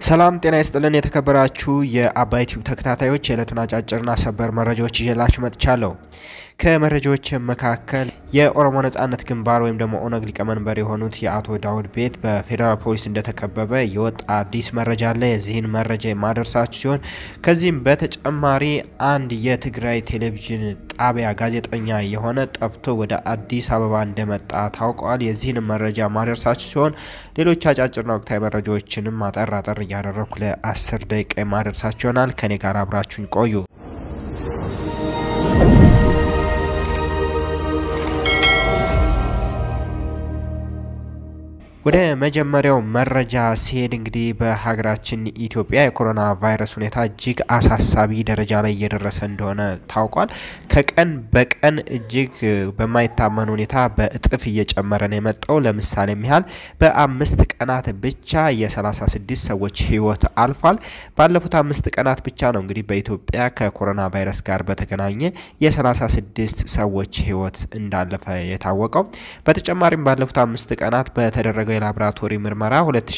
ሰላም ጤና ይስጥልን። የተከበራችሁ የአባይ ቲዩብ ተከታታዮች የዕለቱን አጫጭርና ሰበር መረጃዎች ይዤላችሁ መጥቻለሁ። ከመረጃዎች መካከል የኦሮሞ ነጻነት ግንባር ወይም ደግሞ ኦነግ ሊቀመንበር የሆኑት የአቶ ዳውድ ቤት በፌዴራል ፖሊስ እንደተከበበ የወጣ አዲስ መረጃ አለ። የዚህን መረጃ የማደርሳችሁ ሲሆን ከዚህም በተጨማሪ አንድ የትግራይ ቴሌቪዥን ጣቢያ ጋዜጠኛ የሆነ ጠፍቶ ወደ አዲስ አበባ እንደመጣ ታውቋል። የዚህን መረጃ ማደርሳችሁ ሲሆን ሌሎች አጫጭርና ወቅታዊ መረጃዎችንም አጠር አጠር እያደረግኩ ለአስር ደቂቃ የማደርሳችሁ ይሆናል። ከኔ ጋር አብራችሁኝ ቆዩ። ወደ መጀመሪያው መረጃ ሲሄድ እንግዲህ በሀገራችን ኢትዮጵያ የኮሮና ቫይረስ ሁኔታ እጅግ አሳሳቢ ደረጃ ላይ እየደረሰ እንደሆነ ታውቋል። ከቀን በቀን እጅግ በማይታመን ሁኔታ በእጥፍ እየጨመረ ነው የመጣው። ለምሳሌም ያህል በአምስት ቀናት ብቻ የ36 ሰዎች ሕይወት አልፏል። ባለፉት አምስት ቀናት ብቻ ነው እንግዲህ በኢትዮጵያ ከኮሮና ቫይረስ ጋር በተገናኘ የ36 ሰዎች ሕይወት እንዳለፈ የታወቀው። በተጨማሪም ባለፉት አምስት ቀናት በተደረገው የላቦራቶሪ ምርመራ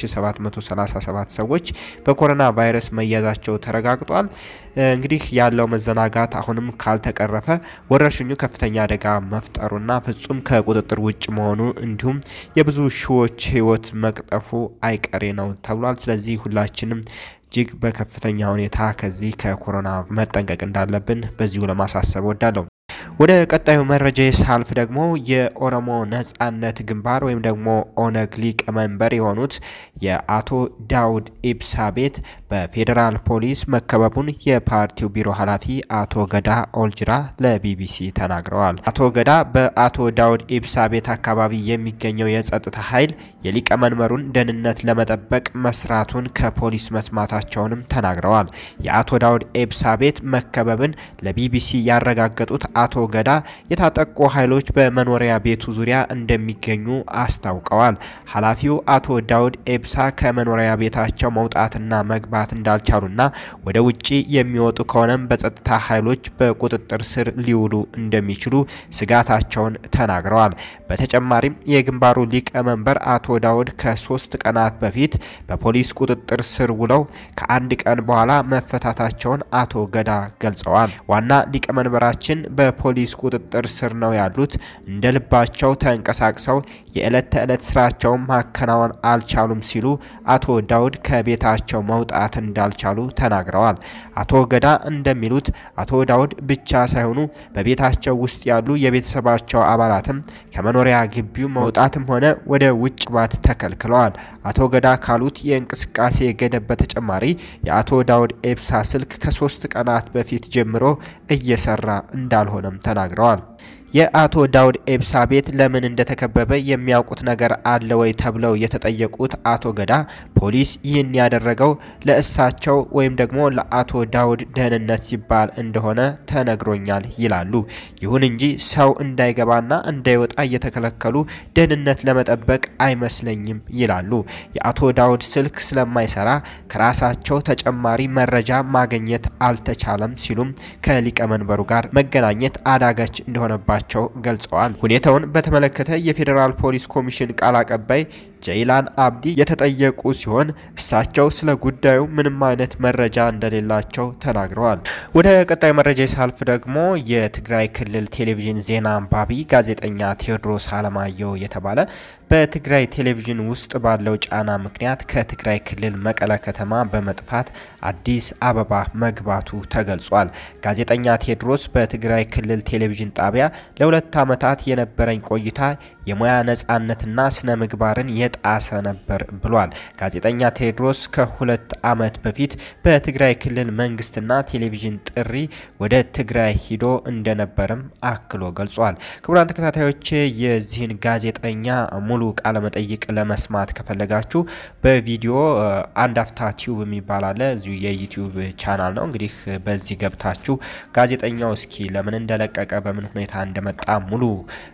2737 ሰዎች በኮሮና ቫይረስ መያዛቸው ተረጋግጧል። እንግዲህ ያለው መዘናጋት አሁንም ካልተቀረፈ ወረርሽኙ ከፍተኛ አደጋ መፍጠሩና ፍጹም ከቁጥጥር ውጭ መሆኑ እንዲሁም የብዙ ሺዎች ሕይወት መቅጠፉ አይቀሬ ነው ተብሏል። ስለዚህ ሁላችንም እጅግ በከፍተኛ ሁኔታ ከዚህ ከኮሮና መጠንቀቅ እንዳለብን በዚሁ ለማሳሰብ ወዳለሁ። ወደ ቀጣዩ መረጃ ሳልፍ ደግሞ የኦሮሞ ነጻነት ግንባር ወይም ደግሞ ኦነግ ሊቀመንበር የሆኑት የአቶ ዳውድ ኢብሳ ቤት በፌዴራል ፖሊስ መከበቡን የፓርቲው ቢሮ ኃላፊ አቶ ገዳ ኦልጅራ ለቢቢሲ ተናግረዋል። አቶ ገዳ በአቶ ዳውድ ኢብሳ ቤት አካባቢ የሚገኘው የጸጥታ ኃይል የሊቀመንበሩን ደህንነት ለመጠበቅ መስራቱን ከፖሊስ መስማታቸውንም ተናግረዋል። የአቶ ዳውድ ኢብሳ ቤት መከበብን ለቢቢሲ ያረጋገጡት አቶ ገዳ የታጠቁ ኃይሎች በመኖሪያ ቤቱ ዙሪያ እንደሚገኙ አስታውቀዋል። ኃላፊው አቶ ዳውድ ኤብሳ ከመኖሪያ ቤታቸው መውጣትና መግባት እንዳልቻሉና ወደ ውጭ የሚወጡ ከሆነም በጸጥታ ኃይሎች በቁጥጥር ስር ሊውሉ እንደሚችሉ ስጋታቸውን ተናግረዋል። በተጨማሪም የግንባሩ ሊቀመንበር አቶ ዳውድ ከሶስት ቀናት በፊት በፖሊስ ቁጥጥር ስር ውለው ከአንድ ቀን በኋላ መፈታታቸውን አቶ ገዳ ገልጸዋል። ዋና ሊቀመንበራችን በፖሊስ ቁጥጥር ስር ነው ያሉት። እንደ ልባቸው ተንቀሳቅሰው የዕለት ተዕለት ስራቸውን ማከናወን አልቻሉም ሲሉ አቶ ዳውድ ከቤታቸው መውጣት እንዳልቻሉ ተናግረዋል። አቶ ገዳ እንደሚሉት አቶ ዳውድ ብቻ ሳይሆኑ በቤታቸው ውስጥ ያሉ የቤተሰባቸው አባላትም ከመኖሪያ ግቢው መውጣትም ሆነ ወደ ውጭ ባት ተከልክለዋል። አቶ ገዳ ካሉት የእንቅስቃሴ ገደብ በተጨማሪ የአቶ ዳውድ ኤብሳ ስልክ ከሶስት ቀናት በፊት ጀምሮ እየሰራ እንዳልሆነም ተናግረዋል። የአቶ ዳውድ ኤብሳ ቤት ለምን እንደተከበበ የሚያውቁት ነገር አለ ወይ ተብለው የተጠየቁት አቶ ገዳ ፖሊስ ይህን ያደረገው ለእሳቸው ወይም ደግሞ ለአቶ ዳውድ ደህንነት ሲባል እንደሆነ ተነግሮኛል ይላሉ። ይሁን እንጂ ሰው እንዳይገባና እንዳይወጣ እየተከለከሉ ደህንነት ለመጠበቅ አይመስለኝም ይላሉ። የአቶ ዳውድ ስልክ ስለማይሰራ ከራሳቸው ተጨማሪ መረጃ ማግኘት አልተቻለም ሲሉም ከሊቀመንበሩ ጋር መገናኘት አዳጋች እንደሆነባቸው ቸው ገልጸዋል። ሁኔታውን በተመለከተ የፌዴራል ፖሊስ ኮሚሽን ቃል አቀባይ ጀይላን አብዲ የተጠየቁ ሲሆን እሳቸው ስለ ጉዳዩ ምንም አይነት መረጃ እንደሌላቸው ተናግረዋል። ወደ ቀጣዩ መረጃ ሳልፍ ደግሞ የትግራይ ክልል ቴሌቪዥን ዜና አንባቢ ጋዜጠኛ ቴዎድሮስ አለማየሁ የተባለ በትግራይ ቴሌቪዥን ውስጥ ባለው ጫና ምክንያት ከትግራይ ክልል መቀለ ከተማ በመጥፋት አዲስ አበባ መግባቱ ተገልጿል። ጋዜጠኛ ቴዎድሮስ በትግራይ ክልል ቴሌቪዥን ጣቢያ ለሁለት ዓመታት የነበረኝ ቆይታ የሙያ ነጻነትና ስነ ምግባርን የጣሰ ነበር ብሏል። ጋዜጠኛ ቴዎድሮስ ከሁለት ዓመት በፊት በትግራይ ክልል መንግስትና ቴሌቪዥን ጥሪ ወደ ትግራይ ሂዶ እንደነበርም አክሎ ገልጿል። ክቡራን ተከታታዮች የዚህን ጋዜጠኛ ሙሉ ቃለመጠይቅ ለመስማት ከፈለጋችሁ በቪዲዮ አንድ አፍታ ቲዩብ የሚባል አለ። እዚሁ የዩቲዩብ ቻናል ነው። እንግዲህ በዚህ ገብታችሁ ጋዜጠኛው እስኪ ለምን እንደለቀቀ በምን ሁኔታ እንደመጣ ሙሉ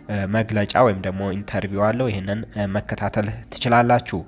መግለጫ ወይም ደግሞ ኢንተርቪው አለው። ይህንን መከታተል ትችላላችሁ።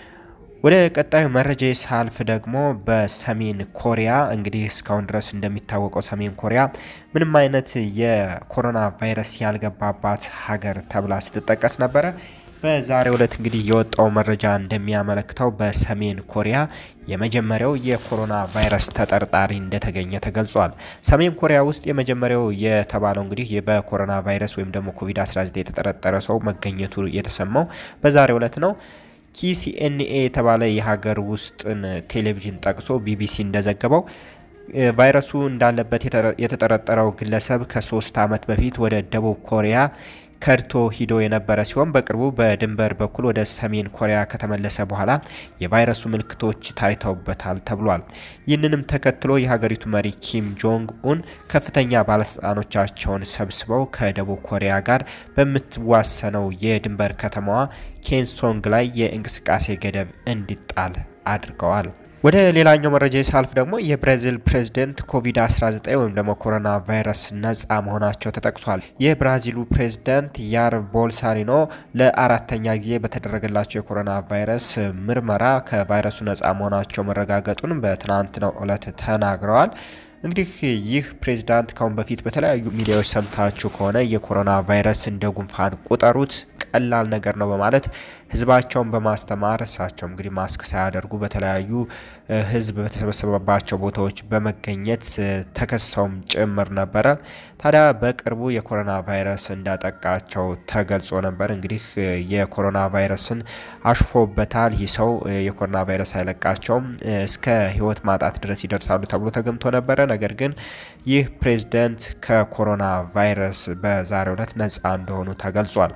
ወደ ቀጣዩ መረጃ ሳልፍ ደግሞ በሰሜን ኮሪያ እንግዲህ እስካሁን ድረስ እንደሚታወቀው ሰሜን ኮሪያ ምንም አይነት የኮሮና ቫይረስ ያልገባባት ሀገር ተብላ ስትጠቀስ ነበረ። በዛሬው ዕለት እንግዲህ የወጣው መረጃ እንደሚያመለክተው በሰሜን ኮሪያ የመጀመሪያው የኮሮና ቫይረስ ተጠርጣሪ እንደተገኘ ተገልጿል። ሰሜን ኮሪያ ውስጥ የመጀመሪያው የተባለው እንግዲህ በኮሮና ቫይረስ ወይም ደግሞ ኮቪድ-19 የተጠረጠረ ሰው መገኘቱ የተሰማው በዛሬው ዕለት ነው። ኪሲኤንኤ የተባለ የሀገር ውስጥን ቴሌቪዥን ጠቅሶ ቢቢሲ እንደዘገበው ቫይረሱ እንዳለበት የተጠረጠረው ግለሰብ ከሶስት ዓመት በፊት ወደ ደቡብ ኮሪያ ከድቶ ሂዶ የነበረ ሲሆን በቅርቡ በድንበር በኩል ወደ ሰሜን ኮሪያ ከተመለሰ በኋላ የቫይረሱ ምልክቶች ታይተውበታል ተብሏል። ይህንንም ተከትሎ የሀገሪቱ መሪ ኪም ጆንግ ኡን ከፍተኛ ባለስልጣኖቻቸውን ሰብስበው ከደቡብ ኮሪያ ጋር በምትዋሰነው የድንበር ከተማዋ ኬንሶንግ ላይ የእንቅስቃሴ ገደብ እንዲጣል አድርገዋል። ወደ ሌላኛው መረጃ ሳልፍ ደግሞ የብራዚል ፕሬዝደንት ኮቪድ-19 ወይም ደግሞ ኮሮና ቫይረስ ነጻ መሆናቸው ተጠቅሷል። የብራዚሉ ፕሬዝደንት ያር ቦልሳሪኖ ለአራተኛ ጊዜ በተደረገላቸው የኮሮና ቫይረስ ምርመራ ከቫይረሱ ነጻ መሆናቸው መረጋገጡን በትናንትናው ዕለት ተናግረዋል። እንግዲህ ይህ ፕሬዝዳንት ካሁን በፊት በተለያዩ ሚዲያዎች ሰምታችሁ ከሆነ የኮሮና ቫይረስ እንደ ጉንፋን ቁጠሩት ቀላል ነገር ነው በማለት ህዝባቸውን በማስተማር እሳቸው እንግዲህ ማስክ ሳያደርጉ በተለያዩ ህዝብ በተሰበሰበባቸው ቦታዎች በመገኘት ተከሰውም ጭምር ነበረ። ታዲያ በቅርቡ የኮሮና ቫይረስ እንዳጠቃቸው ተገልጾ ነበር። እንግዲህ የኮሮና ቫይረስን አሽፎበታል። ይህ ሰው የኮሮና ቫይረስ አይለቃቸውም፣ እስከ ህይወት ማጣት ድረስ ይደርሳሉ ተብሎ ተገምቶ ነበረ። ነገር ግን ይህ ፕሬዝደንት ከኮሮና ቫይረስ በዛሬው ዕለት ነጻ እንደሆኑ ተገልጿል።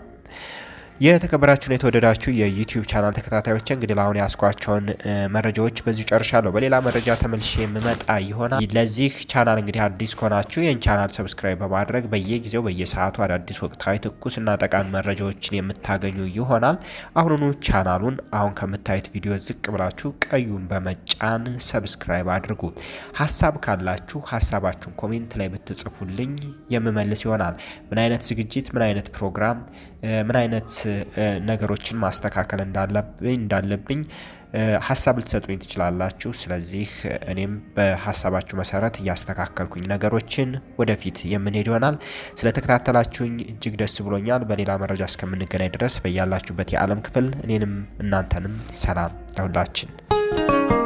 የተከበራችሁን የተወደዳችሁ የዩቲዩብ ቻናል ተከታታዮች እንግዲህ ለአሁን ያስኳቸውን መረጃዎች በዚሁ ጨርሻለሁ። በሌላ መረጃ ተመልሼ የምመጣ ይሆናል። ለዚህ ቻናል እንግዲህ አዲስ ከሆናችሁ ይህን ቻናል ሰብስክራይብ በማድረግ በየጊዜው በየሰዓቱ አዳዲስ ወቅታዊ ትኩስና ጠቃሚ መረጃዎችን የምታገኙ ይሆናል። አሁኑኑ ቻናሉን አሁን ከምታዩት ቪዲዮ ዝቅ ብላችሁ ቀዩን በመጫን ሰብስክራይብ አድርጉ። ሀሳብ ካላችሁ ሀሳባችሁን ኮሜንት ላይ ብትጽፉልኝ የምመልስ ይሆናል። ምን አይነት ዝግጅት፣ ምን አይነት ፕሮግራም ምን አይነት ነገሮችን ማስተካከል እንዳለብኝ እንዳለብኝ ሀሳብ ልትሰጡኝ ትችላላችሁ። ስለዚህ እኔም በሀሳባችሁ መሰረት እያስተካከልኩኝ ነገሮችን ወደፊት የምንሄድ ይሆናል። ስለተከታተላችሁኝ እጅግ ደስ ብሎኛል። በሌላ መረጃ እስከምንገናኝ ድረስ በያላችሁበት የዓለም ክፍል እኔንም እናንተንም ሰላም ለሁላችን።